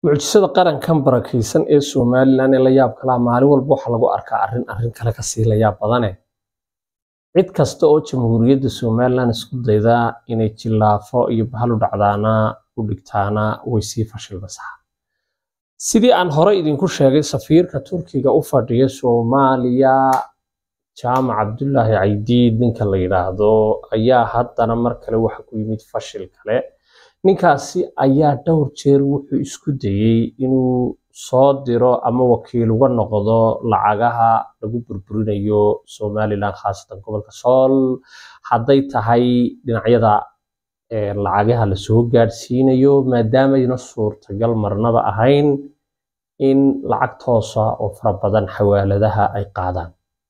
mucjisada qarankan barakaysan ee somalilan ee la yaab kalaa maalin walba waxaa lagu arkaa arrin arrin kale kasii la yaab badane cid kasta oo jamhuuriyadda somalilan isku dayda inay jillaafo iyo bahal u dhacdaana u dhigtaana way sii fashilmasaa sidii aan hore idinku sheegay safiirka turkiga u fadhiya soomaaliya jaamac cabdulaahi caydiid ninka la yidhaahdo ayaa haddana mar kale waxa ku yimid fashil kale ninkaasi ayaa dhowr jeer wuxuu isku dayey inuu soo diro ama wakiil uga noqdo lacagaha lagu burburinayo somalilan khaasatan gobolka sool hadday tahay dhinacyada lacagaha lasoo gaadhsiinayo maadaamayna suurtagal marnaba ahayn in lacag toosa oo fara badan xawaaladaha ay qaadaan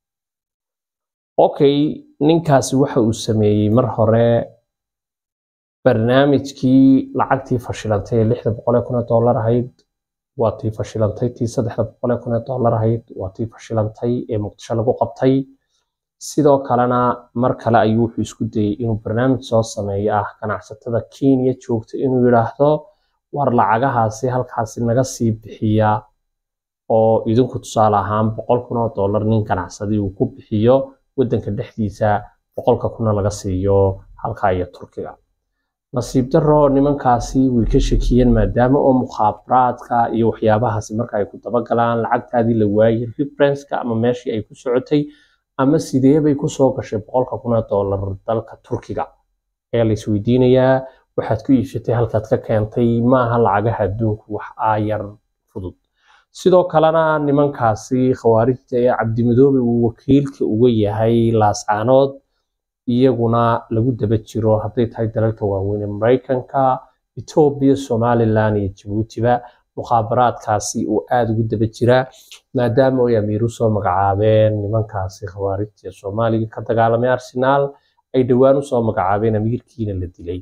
okay ninkaasi waxa uu sameeyey mar hore barnaamijkii lacagtii fashilantay ee lixda boqol ee kun ee dollar ahayd waa tii fashilantay tii saddexda boqol ee kun ee dollar ahayd waa tii fashilantay ee muqdisho lagu qabtay sidoo kalena mar kale ayuu wuxuu isku dayey inuu barnaamij soo sameeyo ah ganacsatada kenya joogta inuu yidhaahdo war lacagahaasi halkaasi naga sii bixiya oo idinku tusaale ahaan boqol kun oo dollar nin ganacsadi uu ku bixiyo waddanka dhexdiisa boqolka kuna laga siiyo halka iyo turkiga nasiib daro nimankaasi way ka shakiyeen maadaama oo mukhaabaraadka iyo waxyaabahaasi marka ay ku dabagalaan lacagtaadii la waayey referenceka ama meeshii ay ku socotay ama sidee bay kusoo gashay boqolka kun oo dollar dalka turkiga ayaa la isweydiinayaa waxaad ku iibsatay halkaad ka keentay maaha lacagaha adduunku wax aayar fudud sidoo kalena nimankaasi khawaarijta ee cabdimadoobe uu wakiilka uga yahay laascaanood iyaguna lagu daba jiro hadday tahay dalalka waaweyn ee maraykanka etoobiya somalilan iyo jabuutiba mukhaabaraadkaasi uu aada ugu daba jiraa maadaama ay amiiru soo magacaabeen nimankaasi khawaarijta ee soomaaliga ka dagaalamay arsenaal ay dhowaan usoo magacaabeen amiirkiina la dilay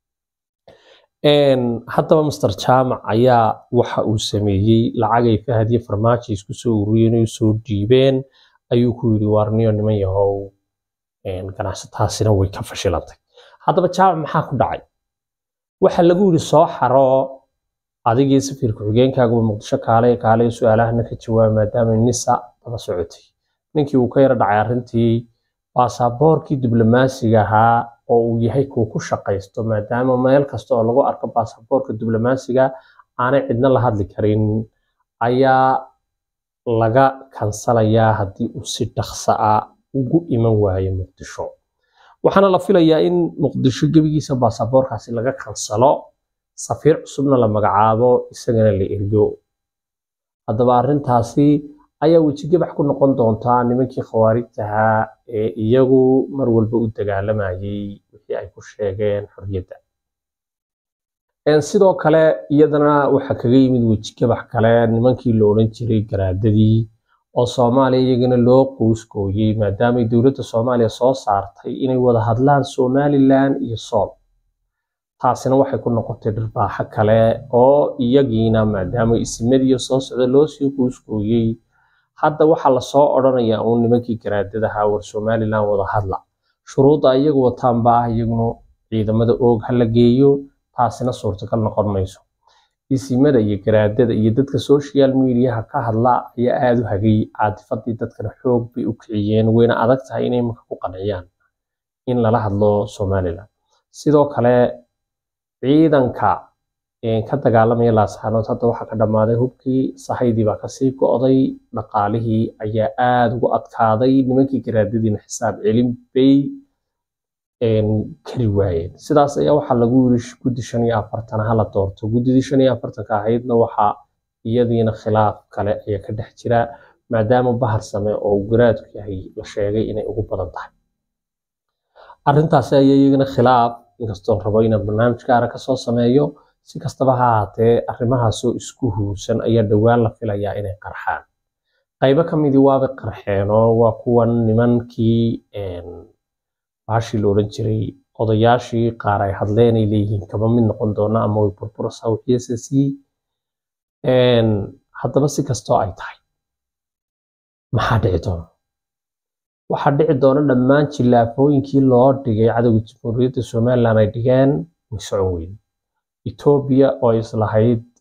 haddaba master jaamac ayaa waxa uu sameeyey lacagay fahad iyo farmaajo isku soo ururiyeen oo soo dhiibeen ayuu ku yidhi waarniyo niman yahow ganacsataasina way ka fashilantay haddaba jaamac maxaa ku dhacay waxa lagu yidhi soo xaro adigii safiirka xigeenkaaguba muqdisho kaale kaale su-aalahana ka jawaaba maadaama nisa daba socotay ninkii uu ka yaro dhacay arrintii baasaboorkii diblomaasiga ahaa oo uu yahay kuu ku shaqaysto maadaama meel kasta oo lagu arko baasaboorka diblomaasiga aanay cidna la hadli karin ayaa laga kansalayaa haddii uu si dhaqsa ah ugu iman waayo muqdisho waxaana la filayaa in muqdisho gebigiisa baasaboorkaasi laga kansalo safiir cusubna la magacaabo isagana la eriyo haddaba arrintaasi ayaa wejigabax ku noqon doontaa nimankii khawaarijtahaa ee iyagu mar walba u dagaalamayay wixii ay ku sheegeen xorriyadda sidoo kale iyadana waxaa kaga yimid wejigabax kale nimankii la odhan jiray garaadadii oo soomaaliya iyagana loo qoyskooyey maadaamay dowladda soomaaliya soo saartay inay wada hadlaan somalilan iyo sool taasina waxay ku noqotay dhirbaaxo kale oo iyagiina maadaama isimadiiyo soo socda loo sii qoyskooyey hadda waxaa lasoo odhanayaa uun nimankii garaadadaha war somalilan wada hadla shuruudda iyagu wataanba ah iyaguna ciidamada oog ha la geeyo taasina suurtagal noqon mayso isimada iyo garaadada iyo dadka social mediaha ka hadla ayaa aada u hagay caadifadii dadkana xoog bay u kiciyeen wayna adag tahay inay marka ku qanciyaan in lala hadlo somalilan sidoo kale ciidanka ka dagaalamaya laasxaanood hadda waxaa ka dhammaaday hubkii sahaydii baa kasii go'day dhaqaalihii ayaa aada ugu adkaaday nimankii garaadadiina xisaab celin bay kari waayeen sidaas ayaa waxaa lagu yiri guddi shan iyo afartan hala doorto guddidii shan iyo afartanka ahaydna waxaa iyadiina khilaaf kale ayaa ka dhex jira maadaama bahar same oo uu garaadku yahay la sheegay inay ugu badan tahay arrintaasi ayaa iyagana khilaaf inkastoon rabo inaan barnaamij gaara kasoo sameeyo si kastaba ha ahaatee arrimahaasoo isku huursan ayaa dhowaan la filayaa inay qarxaan qaybo ka midii waabay qarxeenoo waa kuwan nimankii baashii la odhan jiray odayaashii qaar ay hadleen ay leeyihiin kama mid noqon doona ama way burburaysaa wixiisasi haddaba si kastoo ay tahay maxaa dhici doona waxaa dhici doona dhammaan jillaafooyinkii loo dhigay cadowga jamhuuriyadda somalilan ay dhigeen way socon weyne etoobiya oo islahayd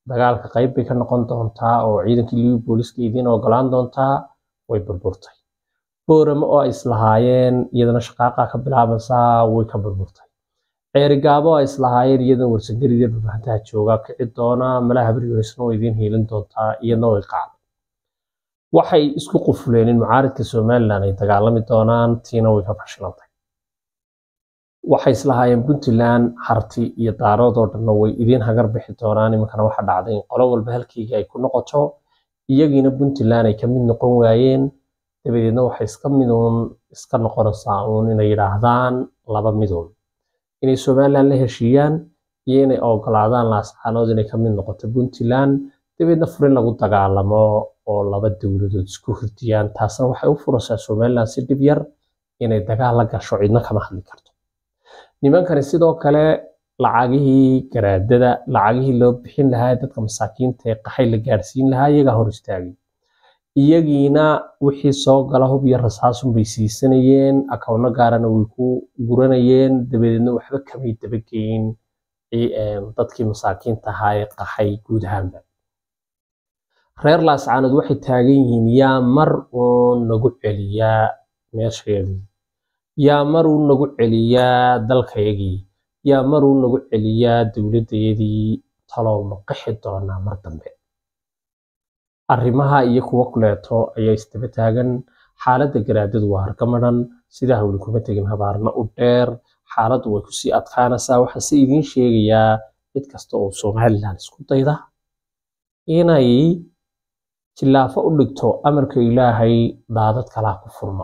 dagaalka qayb bay ka noqon doontaa oo ciidankii liwi booliska idiin ogolaan doontaa way burburtay boorame oo ay islahaayeen iyadana shaqaaqa ka bilaabaysaa way ka burburtay ceerigaabo ay islahaayeen iyadana warsangarida dhulbahantaha jooga kici doona malaha berigoresna way idiin hiilin doontaa iyadana way qacday waxay isku qufuleen in mucaaridka somalilan ay dagaalami doonaan tiina way ka fashilantay waxay islahaayeen puntland harti iyo daarood oo dhanna way idiin hagar bixi doonaan iminkana waxa dhacday in qolo walba halkeygii ay ku noqoto iyagiina puntland ay ka mid noqon waayeen dabadeedna waxay iska miduun iska noqonaysaa uun inay yidhaahdaan laba miduun inay somalilan la heshiiyaan iyo inay ogolaadaan laascaanood inay ka mid noqoto puntland dabeedna furin lagu dagaalamo oo laba dowladood isku hurdiyaan taasna waxay u furaysaa somalilan si dhib yar inay dagaal la gasho cidna kama hadli karto nimankani sidoo kale lacagihii garaadada lacagihii loo bixin lahaa dadka masaakiinta ee qaxay la gaadhsiin lahaa iyagaa hor istaagay iyagiina wixii soo gala hub iyo rasaasun bay siisanayeen akawno gaarana way ku guranayeen dabadeedna waxba kamay dabageyn dadkii masaakiinta ahaa ee qaxay guud ahaanba reer laascaanood waxay taagan yihiin yaa mar uun nagu celiyaa meesheedii yaa mar uu nagu celiyaa dalkayagii yaa mar uu nagu celiyaa dowladdayadii talow ma qixi doonaa mar dambe arrimaha iyo kuwo kuleeto ayaa isdaba taagan xaaladda garaadadu waa hargamadhan sidaa hawli kuma tegin habaarna u dheer xaaladdu way kusii adkaanaysaa waxaa se idiin sheegayaa mid kasta oo somalilan isku dayda inay jillaafo u dhigto amarka ilaahay daadad kalaa ku furma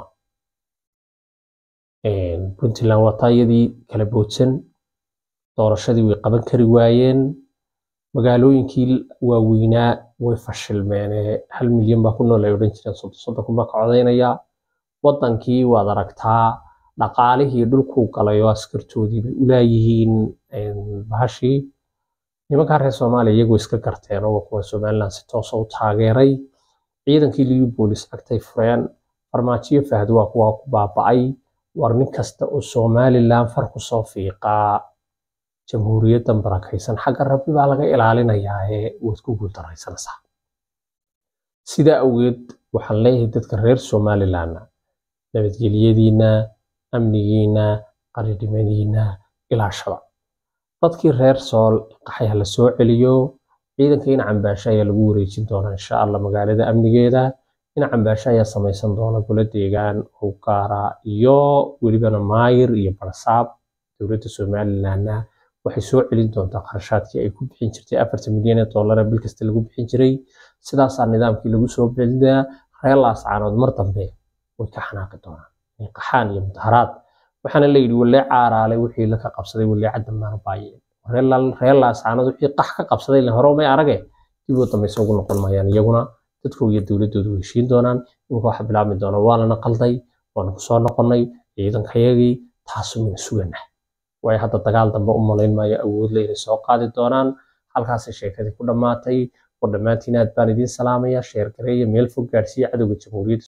puntland waa taayadii kala boodsan doorashadii way qaban kari waayeen magaalooyinkii waaweynaa way fashilmeene hal milyan baa ku nool ay odhan jireen soddon soddon kun baa ka codaynaya waddankii waad aragtaa dhaqaalihii dhulkuu galay oo askartoodii bay ulaayihiin bahashii nimankaa reer soomaaliya iyagoo iska garteen oo kuwa somaliland si toosa u taageeray ciidankii liyu boolis agtay fureen farmaajiyo fahd waa kuwa ku baaba'ay war nin kasta oo somalilan far ku soo fiiqaa jamhuuriyaddan barakaysan xagga rabbi baa laga ilaalinayaa ee waad ku guuldaraysanaysaa sidaa awgeed waxaan leeyahay dadka reer somalilanna nabadgelyadiinna amnigiinna qaridhimadiinna ilaashada dadkii reer sool qaxay ha la soo celiyo ciidanka in cambaasho ayaa lagu wareejin doonaa insha allah magaalada amnigeeda in cambaasho ayaa samaysan doona golo deegaan oo gaara iyo welibana maayir iyo barsaab dowladda somalilandna waxay soo celin doontaa kharashaadkii ay ku bixin jirtay afartan milyan ee dollar bil kasta lagu bixin jiray sidaasaa nidaamkii lagu soo belinaa reer laascaanood mar dambe way ka xanaaqi doonaan qaxaan iyo mudaharaad waxaana la yidhi walee caaraalay wixii la ka qabsaday walee cadamaana baayeen reer laascaanood wixii qax ka qabsaday le hore may arage dib oo dambayse ugu noqon maayaan iyaguna dadkooda iyo dowladoodu way heshiin doonaan iminka waxa bilaabmi doona waa lana qalday waana kusoo noqonnay ciidankayagii taasu mina suganah waayo hadda dagaal dambe u malayn maayo awoodle inay soo qaadi doonaan halkaasay sheekadii ku dhammaatay oo dhammaantiin aad baan idiin salaamaya sheer gareeya meel fog gaadhsiiya cadowga jamhuuriyadda